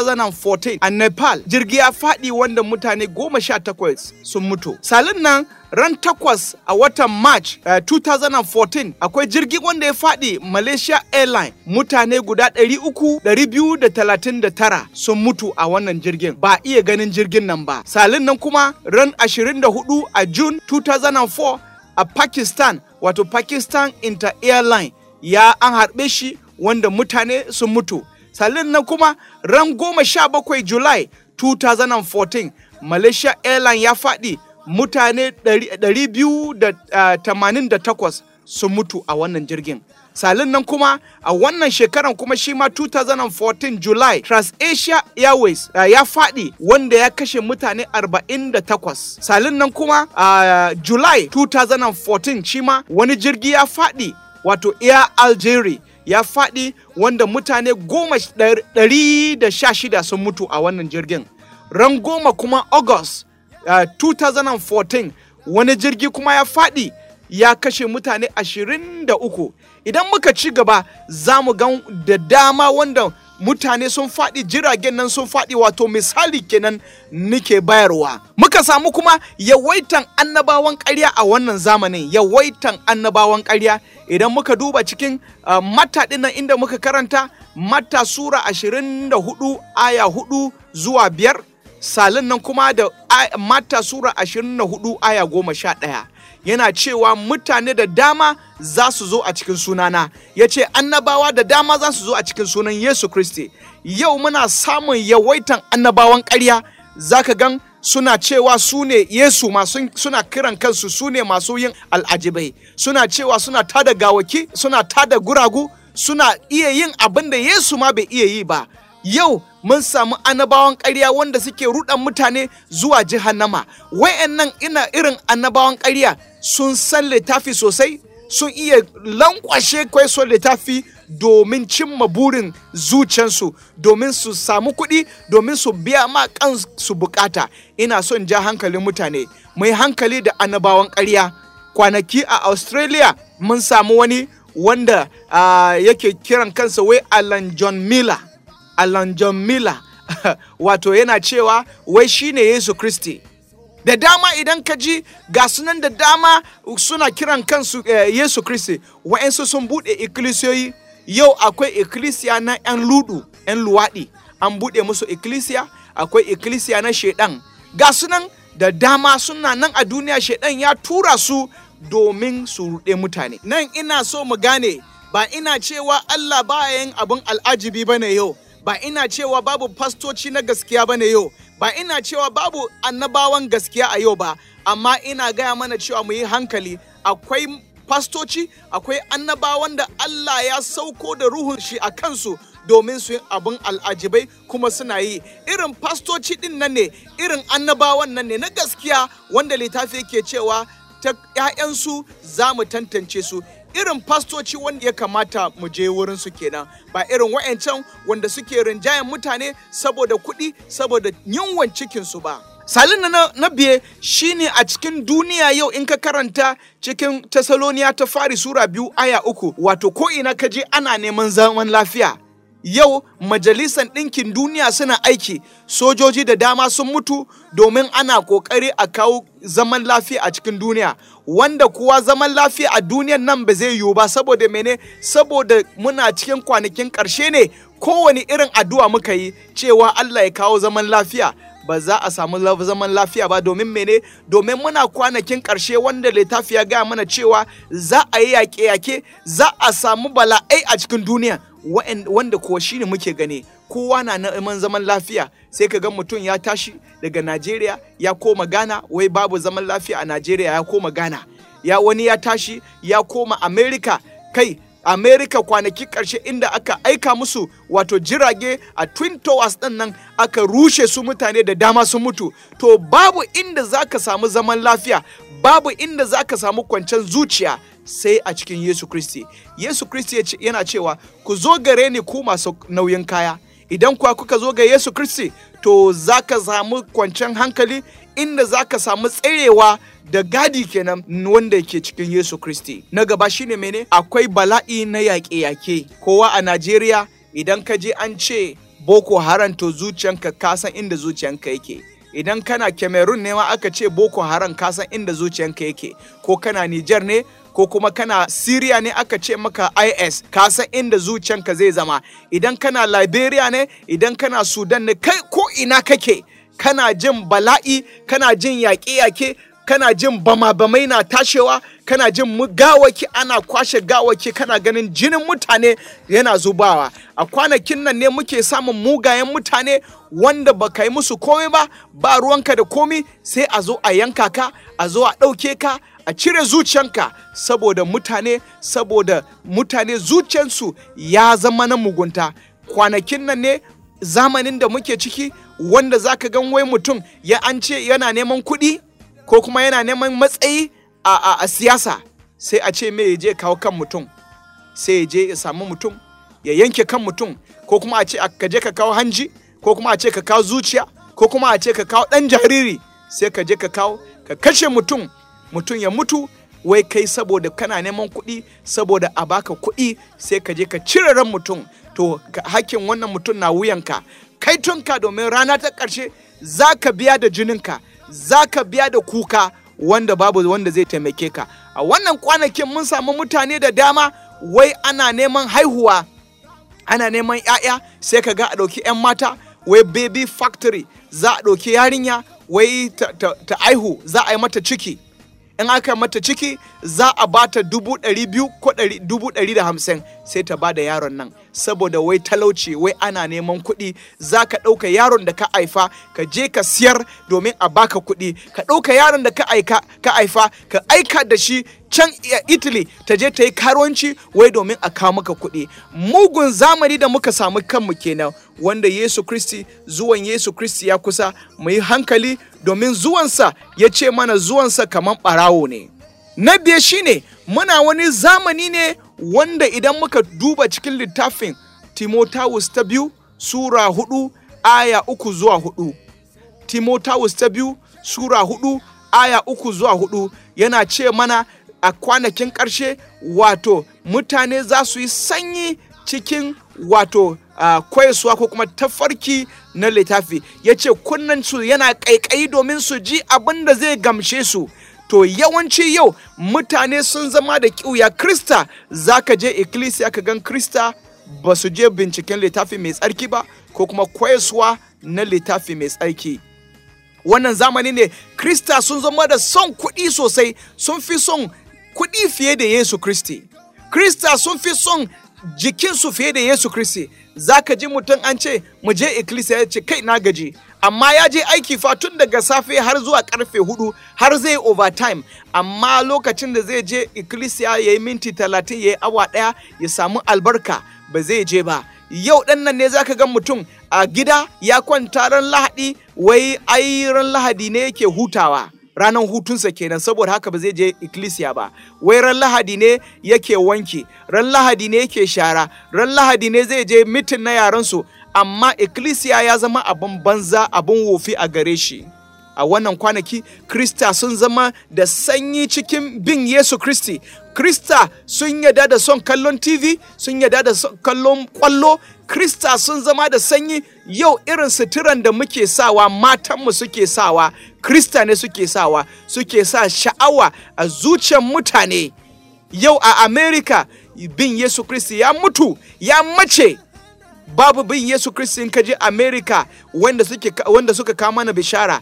[SPEAKER 2] 2014 a nepal jirgi ya faɗi wanda mutane goma sha takwas sun mutu salin nan ran takwas a watan march uh, 2014 akwai jirgi wanda ya faɗi malaysia airline mutane guda 300,239 sun mutu a wannan jirgin ba iya ganin jirgin nan ba salin nan kuma ran 24 a june 2004 a pakistan wato pakistan inter airline ya an harbe shi wanda mutane sun mutu salin nan kuma ran goma sha bakwai july 2014 malaysia airline ya faɗi mutane 288 sun mutu a wannan jirgin salin nan kuma a wannan shekaran kuma shi ma 2014 july transasia airways uh, ya faɗi wanda ya kashe mutane 48 salin nan kuma a uh, july 2014 shi ma wani jirgi ya faɗi wato air algeria ya faɗi wanda mutane goma ɗari da sha shida sun mutu a wannan jirgin ran goma kuma august uh, 2014 wani jirgi kuma ya faɗi ya kashe mutane 23 idan muka ci gaba za mu gan da dama wanda mutane sun faɗi jiragen nan sun faɗi wato misali kenan nike bayarwa muka samu kuma yawaitan annabawan ƙarya a wannan zamanin yawaitan annabawan ƙarya idan muka duba cikin uh, mata nan inda muka karanta mata sura 24 aya 4 zuwa biyar salin nan kuma da mata sura 24 aya goma sha ɗaya yana cewa mutane da dama za su zo a cikin sunana ya ce annabawa da dama za su zo a cikin sunan yesu kristi yau muna samun yawaitan annabawan ƙarya za ka gan suna cewa su ne Yesu masu suna kiran kansu su ne masu yin al'ajibai suna cewa suna tada gawaki suna tada guragu suna iya yin abin da Yesu ma bai iya yi ba yau mun samu annabawan ƙarya wanda suke ruɗan mutane zuwa jihannama wayannan ina irin annabawan ƙarya sun san littafi sosai sun iya lankwashe kwaison littafi domin cimma burin zuciyarsu domin su samu kuɗi domin su biya ma kansu bukata ina son ja hankalin mutane mai hankali da annabawan ƙarya kwanaki a australia mun samu wani wanda uh, yake kiran kansa wai alan john miller alan john miller wato yana cewa wai shine yesu kristi da dama idan ka ji ga sunan da dama suna kiran kansu eh, yesu kristi wa'yansu sun buɗe ikkilisiyoyi yau akwai ikkilisiya na 'yan ludu 'yan luwaɗi an buɗe musu ikkilisiya akwai ikkilisiya na shaidan ga sunan da dama suna nan a duniya shaidan ya tura su domin su ruɗe mutane nan ina so mu gane ba ina cewa allah ba yin abin al'ajibi bane yau ba ina cewa babu fastoci na gaskiya bane yau ba ina cewa babu annabawan gaskiya a yau ba amma ina gaya mana cewa mu yi hankali akwai fastoci akwai annabawan da Allah ya sauko da ruhun shi a kansu domin su yi abin al'ajibai kuma suna yi irin fastoci din nan ne irin annabawan nan ne na gaskiya wanda littafi yake cewa ta 'ya'yansu za mu tantance su irin fastoci wanda ya kamata mu je wurin su kenan ba irin wa'ancan wanda suke rinjayen mutane saboda kuɗi saboda yunwan cikinsu ba salin na, na biye shine a cikin duniya yau in ka karanta cikin tasaloniya ta fari sura biyu aya uku wato ko ina ka je ana neman zaman lafiya yau majalisan ɗinkin duniya suna aiki sojoji da dama sun mutu domin ana ƙoƙari a kawo zaman lafiya a cikin duniya wanda kuwa zaman lafiya a duniyan nan ba zai yiwu ba saboda mene saboda muna cikin kwanakin ƙarshe ne kowane irin addu'a muka yi cewa Allah ya kawo zaman lafiya ba za a samu zaman lafiya ba domin mene domin muna kwanakin ƙarshe wanda littafi ya gaya mana cewa za a yi yaƙe-yaƙe za a samu bala'ai a cikin duniya wanda kuwa shine muke gani kowa na neman zaman lafiya sai ka ga mutum ya tashi daga Najeriya ya koma Ghana wai babu zaman lafiya a Najeriya ya koma Ghana ya wani ya tashi ya koma America kai America kwanaki ƙarshe inda aka aika musu wato jirage a Twin Towers ɗin nan aka rushe su mutane da dama sun mutu to babu inda za ka samu zaman lafiya babu inda za ka samu kwanciyar zuciya sai a cikin Yesu Kristi. Yesu Kristi yana cewa ku zo gare ni ku masu nauyin kaya idan kuwa kuka zo ga Yesu Kristi to za ka samu kwanciyar hankali inda za ka samu tsarewa da gadi kenan wanda ke cikin Yesu Kristi. Na gaba shine mene? Akwai bala'i na yaƙe-yaƙe. Kowa a Najeriya idan ka je an ce Boko Haram to zuciyanka ka san inda zuciyanka yake. Idan kana Cameroon ne ma aka ce Boko Haram ka san inda zuciyanka yake. Ko kana Niger ne ko kuma kana Syria ne aka ce maka IS ka san inda zuciyanka zai zama idan kana Liberia ne idan kana Sudan ne kai ko ina kake kana jin bala'i kana jin yaƙe-yaƙe kana jin bama-bamai na tashewa kana jin gawaki ana kwashe gawaki kana ganin jinin mutane yana zubawa a kwanakin nan ne muke samun mugayen mutane wanda ba ka yi musu komai ba ba ruwanka da komi sai a zo a yanka ka a zo a ɗauke ka a cire zuciyanka saboda mutane saboda mutane zuciyansu ya zama na mugunta kwanakin nan ne zamanin da muke ciki wanda za ka gan wai mutum ya an ce yana neman kuɗi ko kuma yana neman matsayi a, a, a siyasa sai a ce me ya je kawo kan mutum sai ya je ya samu mutum ya yanke kan mutum ko kuma a ce ka je ka kawo hanji ko kuma a ce ka kawo zuciya ko kuma a ce ka kawo ɗan jariri sai ka je ka kawo ka kashe mutum mutum ya mutu wai kai saboda kana neman kuɗi saboda a baka kuɗi sai ka je ka cire ran mutum to hakkin wannan mutum na wuyanka kai tunka domin rana ta ƙarshe za ka biya da jininka za ka biya da kuka wanda babu wanda zai taimake ka a wannan kwanakin mun samu mutane da dama wai ana neman haihuwa ana neman 'ya'ya sai ka ga a ɗauki 'yan mata wai baby factory za a ɗauki yarinya wai ta, ta, ta aihu za a yi mata ciki in aka mata ciki za a bata dubu ɗari biyu ko dubu ɗari da hamsin sai ta ba da yaron nan saboda wai talauci wai ana neman kuɗi za ka ɗauka yaron da ka haifa ka je ka siyar domin a baka kuɗi ka ɗauka yaron da ka aika ka haifa ka aika da shi can Italy ta je ta yi karuwanci wai domin a kawo maka kuɗi mugun zamani da muka samu kanmu kenan wanda Yesu Kristi zuwan Yesu Kristi ya kusa mu yi hankali domin zuwansa ya ce mana zuwansa kamar ɓarawo ne na biye shine muna wani zamani ne wanda idan muka duba cikin littafin Timotheus ta biyu Sura hudu aya uku zuwa hudu Timotheus ta biyu Sura hudu aya uku zuwa hudu yana ce mana a kwanakin ƙarshe wato mutane za su yi sanyi cikin wato uh, kwayaswa ko kuma tafarki na littafi ya ce kunnansu yana ƙaiƙayi domin su ji abin da zai gamshe su to yawanci yau mutane sun zama da ƙiuya krista za ka je ikkilisiya ka gan krista ba su je binciken littafi mai tsarki ba ko kuma kwayaswa na littafi mai tsarki wannan zamani ne krista sun zama da son kuɗi sosai sun fi son kuɗi fiye da yesu kristi krista sun fi son jikinsu fiye da yesu kristi za ka ji mutum an ce mu je ikkilisiya ya ce kai na gaji amma ya je aiki fa tun daga safe har zuwa karfe hudu har zai overtime amma lokacin da zai je ikkilisiya ya yi minti talatin ya yi awa ɗaya ya samu albarka ba zai je ba yau ɗan nan ne zaka ga mutum a gida ya kwanta ran lahadi wai ai ran lahadi ne yake hutawa ranar hutunsa kenan saboda haka ba zai je ikkilisiya ba wai ran lahadi ne yake wanki ran lahadi ne yake shara ran lahadi ne zai je mitin na yaransu amma ikkilisiya ya zama abin banza abin wofi a gare shi a wannan kwanaki krista sun zama da sanyi cikin bin yesu kristi krista sun yada da son kallon tv sun yada da son kallon kwallo krista sun zama da sanyi yau irin suturan da muke sawa matanmu suke sawa krista ne suke sawa suke sa sha'awa a zuciyar mutane yau a america bin yesu kristi ya mutu ya mace babu bin yesu kristi in ka je america wanda, suke, wanda suka kama mana bishara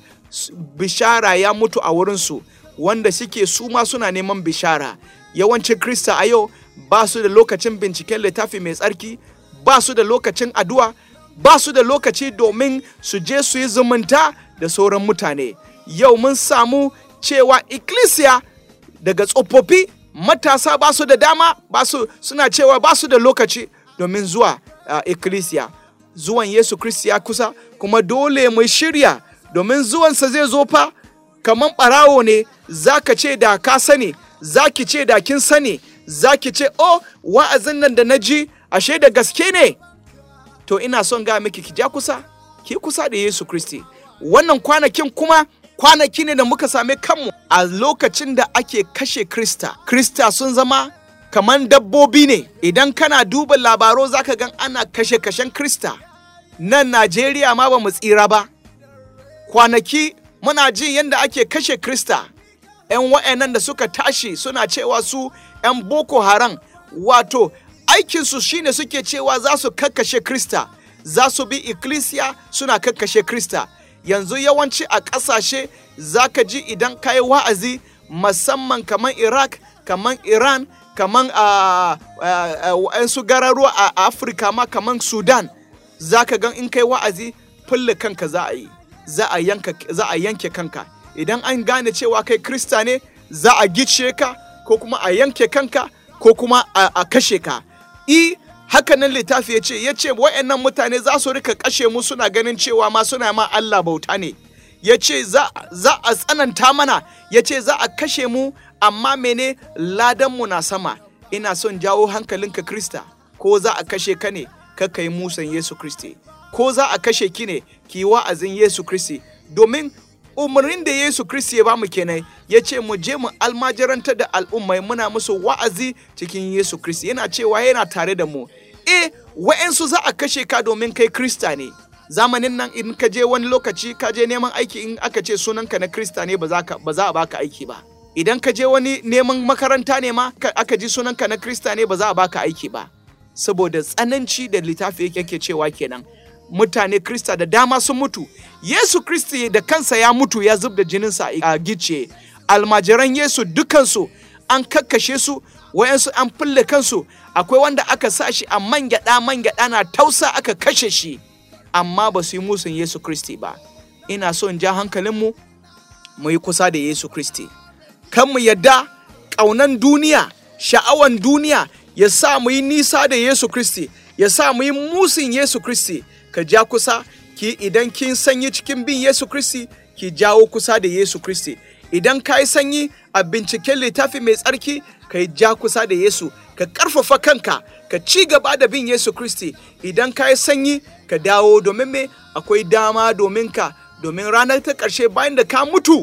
[SPEAKER 2] bishara ya mutu a wurinsu wanda suke su ma suna neman bishara yawancin krista a yau ba su da lokacin binciken littafi mai tsarki ba su da lokacin addu'a ba su da lokaci domin su je su yi zumunta da sauran mutane yau mun samu cewa ikkilisiya daga tsofaffi matasa ba su da dama ba su suna cewa ba su da lokaci domin zuwa uh, ikkilisiya zuwan yesu kristi ya kusa kuma dole mu shirya domin zuwansa zai zo fa kamar ɓarawo ne za ka ce da ka sani za ki ce da kin sani za ki ce oh wa'azin nan da na ji ashe da gaske ne to ina son ga miki ki ja kusa ki kusa da yesu kristi wannan kwanakin kuma kwanaki ne da muka same kanmu a lokacin da ake kashe krista krista sun zama kamar dabbobi ne idan kana duba labaro zaka gan ana kashe-kashen krista nan najeriya ma ba mu tsira ba kwanaki muna jin yadda ake kashe krista 'yan wa'annan da suka tashi suna cewa su 'yan boko haram wato aikinsu shine suke cewa za su kakkashe krista za su bi ikkilisiya suna kakkashe krista yanzu yawanci a ƙasashe za ka ji idan ka yi wa'azi musamman kamar iraq kamar iran kamar a su gararuwa a afirka ma kamar sudan za ka gan in kai wa'azi fulle kanka za a yi za a yanke kanka idan an gane cewa kai krista ne za a gice ka ko kuma a yanke kanka ko kuma a kashe ka i haka nan littafi ya ce ya ce wa'annan mutane za su rika kashe mu suna ganin cewa ma suna ma Allah bauta ne ya ce za a tsananta mana ya ce za a kashe mu amma mene ladanmu na sama ina son jawo hankalinka krista ko za a kashe ka ne ka yi musan yesu kristi ko za a kashe ki ne ki wa'azin yesu kristi domin umarnin da Yesu Kiristi ya bamu kenan ya ce mu je mu almajirantar da al'ummai muna musu wa'azi cikin Yesu Kiristi yana cewa yana tare da mu e wa'ensu za a kashe ka domin kai Krista ne zamanin nan in ka je wani lokaci ka je neman aiki in aka ce sunanka na Krista ne ba za a baka aiki ba idan ka je wani neman makaranta ne ma aka ji sunanka na Krista ne ba za a baka aiki ba saboda tsananci da littafi yake cewa kenan mutane Krista da dama sun mutu. Yesu Kristi da kansa ya mutu ya zub da jininsa a gice. Almajiran Yesu dukansu an kakkashe su wayansu an fulle kansu akwai wanda aka sa shi a man gyaɗa man gyaɗa na tausa aka kashe shi amma ba su yi musun Yesu Kristi ba ina so in ja hankalinmu mu yi kusa da Yesu Kristi kan mu yadda ƙaunan duniya sha'awan duniya ya sa mu yi nisa da Yesu Kristi ya sa mu yi musun Yesu Kristi ka ja kusa ki idan kin sanyi cikin bin Yesu Kristi ki jawo kusa da Yesu Kristi idan ka yi sanyi a binciken littafi mai tsarki ka yi ja kusa da Yesu ka ƙarfafa kanka ka ci gaba da bin Yesu Kristi idan ka yi sanyi ka dawo domin me akwai dama domin ka domin ranar ta ƙarshe bayan da ka mutu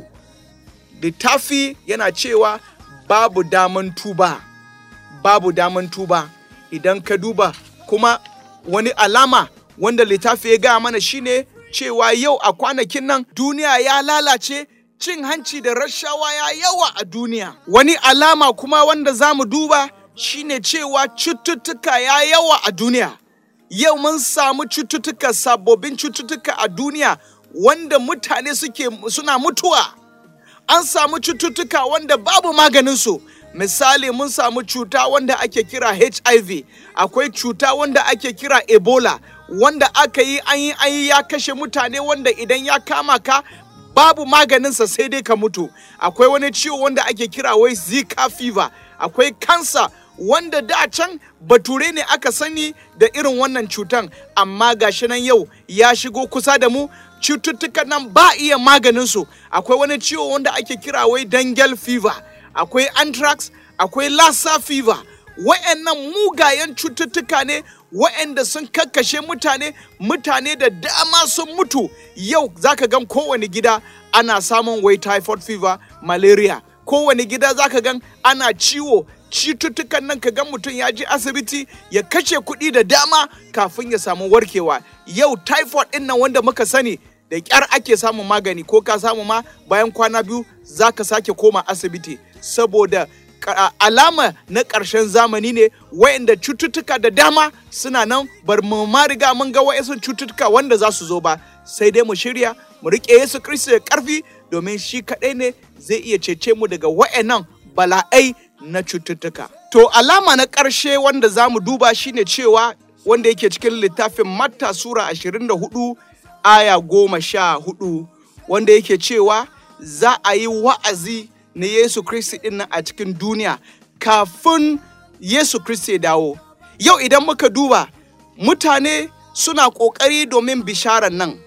[SPEAKER 2] littafi yana cewa babu daman tuba babu daman tuba idan ka duba kuma wani alama wanda littafi ya gaya mana shine cewa yau a kwanakin nan duniya ya lalace cin hanci da rashawa ya yawa a duniya wani alama kuma wanda za mu duba shine cewa cututtuka ya yawa a duniya yau mun samu cututtuka sababbin cututtuka a duniya wanda mutane suke suna mutuwa an samu cututtuka wanda babu maganinsu misali mun samu cuta wanda ake kira hiv akwai cuta wanda ake kira ebola wanda aka yi an yi an yi ya kashe mutane wanda idan ya kama ka babu maganinsa sai dai ka mutu akwai wani ciwo wanda ake kira wai zika fever akwai kansa wanda da can bature ne aka sani da irin wannan cutan amma gashi nan yau ya shigo kusa da mu cututtukan nan ba iya maganinsu akwai wani ciwo wanda ake kira wai dangal fever akwai anthrax akwai lassa fever wa'annan mugayen cututtuka ne wa'anda sun kakkashe mutane mutane da dama sun mutu yau zaka gan kowane gida ana samun wai typhoid fever malaria kowane gida zaka gan ana ciwo cututtukan nan ka gan mutum ya je asibiti ya kashe kuɗi da dama kafin ya samu warkewa yau typhoid ɗin nan wanda muka sani da ƙyar ake samun magani ko ka samu ma bayan kwana biyu za ka sake koma asibiti saboda alama na ƙarshen zamani ne wayanda cututtuka da dama suna nan bar mu ma riga mun ga wayansu cututtuka wanda za su zo ba sai dai mu shirya mu riƙe Yesu Kiristi da ƙarfi domin shi kaɗai ne zai iya cece mu daga wayannan bala'ai na cututtuka. To alama na ƙarshe wanda za mu duba shine cewa wanda yake cikin littafin Matta Sura 24 aya goma sha hudu wanda yake cewa za a yi wa'azi na Yesu Kristi ɗin nan a cikin duniya kafin Yesu Kristi ya dawo. Yau idan muka duba mutane suna ƙoƙari domin bisharar nan,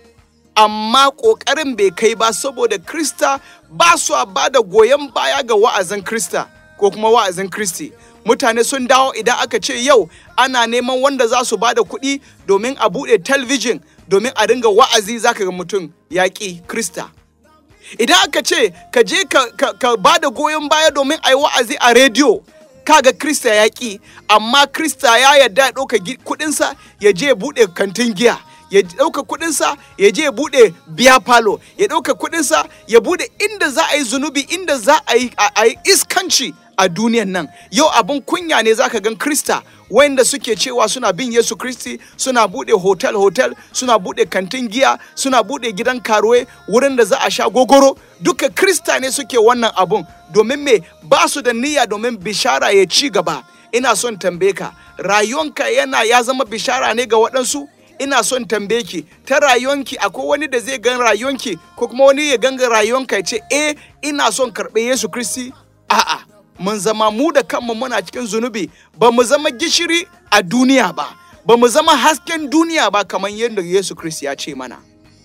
[SPEAKER 2] amma ƙoƙarin bai kai ba saboda Krista ba su ba da goyon baya ga wa'azin Krista ko kuma wa'azin Kristi. Mutane sun dawo idan aka ce yau ana neman wanda za su ba da kuɗi domin a buɗe talabijin domin a dinga wa'azi zaka ga mutum yaƙi Krista. Idan aka ce ka je ka, ka, ka ba da goyon baya domin a yi wa'azi a rediyo kaga Krista yaƙi amma Krista ya yarda ya ɗauka kuɗinsa ya je buɗe kantin giya. ya ɗauka kuɗinsa ya je ya buɗe biya falo ya ɗauka kuɗinsa ya buɗe inda za a yi zunubi inda za a yi iskanci a duniyan nan yau abin kunya ne zaka gan krista wanda suke cewa suna bin yesu kristi suna bude hotel hotel suna bude kantin giya suna bude gidan karuwe wurin da za a sha gogoro duka krista ne suke wannan abun domin me ba su da niyya domin bishara ya ci gaba ina son tambaye ka rayuwanka yana ya zama bishara ne ga waɗansu ina son tambaye ki ta rayuwanki akwai wani da zai gan rayuwanki ko kuma wani ya ganga rayuwanka ya ce eh ina son karɓe yesu kristi a'a mun zama mu da kanmu muna cikin zunubi ba mu zama gishiri a duniya ba ba mu zama hasken duniya ba kamar yadda Yesu Kristi ya ce mana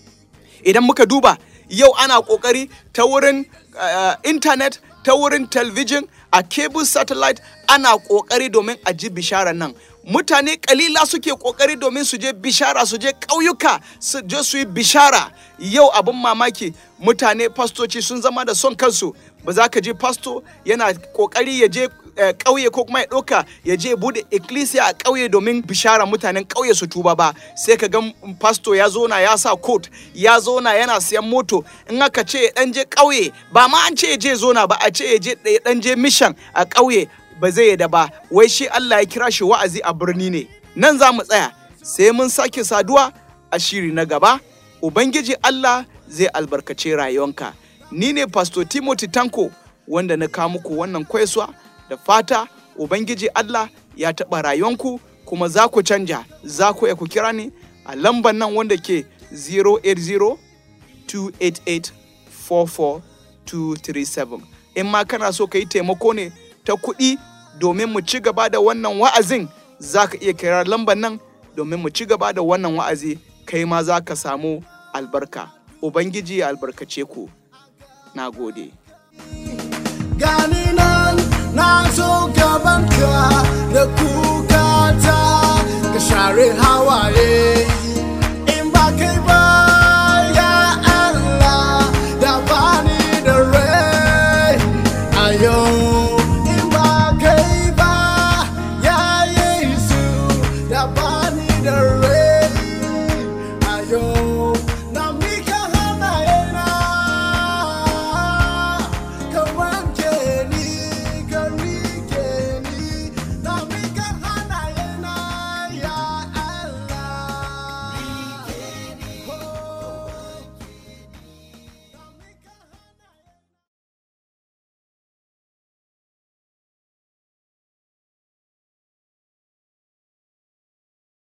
[SPEAKER 2] idan muka duba yau ana kokari ta wurin uh, internet ta wurin television a cable satellite ana kokari domin a ji bishara nan mutane kalila suke kokari domin su je bishara su je ƙauyuka su je su yi bishara yau abin mamaki mutane fastoci sun zama da son kansu ba za ka je fasto yana kokari ya je ƙauye ko kuma ya ɗauka ya je bude ecclesia a ƙauye domin bishara mutanen ƙauye su tuba ba sai ka ga fasto ya zona ya sa coat ya zona yana siyan moto in aka ce ya ɗan je ƙauye ba ma an ce ya je zona ba a ce ya je ɗan je mission a ƙauye ba zai yada ba wai shi Allah ya kira shi wa'azi a birni ne nan za mu tsaya sai mun sake saduwa a shiri na gaba ubangiji Allah zai albarkace rayuwanka ni ne pastor Timothy Tanko wanda na kawo muku wannan kwaisuwa da fata ubangiji Allah ya taɓa rayuwanku kuma za ku canja za ku ku kira ni a lambar nan wanda ke 080 288 44237 in ma kana so ka yi taimako ne ta kuɗi domin mu ci gaba da wannan wa'azin za ka iya kira lambar nan domin mu ci gaba da wannan wa'azi kai ma za ka samu albarka ubangiji ya albarkace ku na gode
[SPEAKER 1] gani nan na zo gabanka da kukata ka share hawaye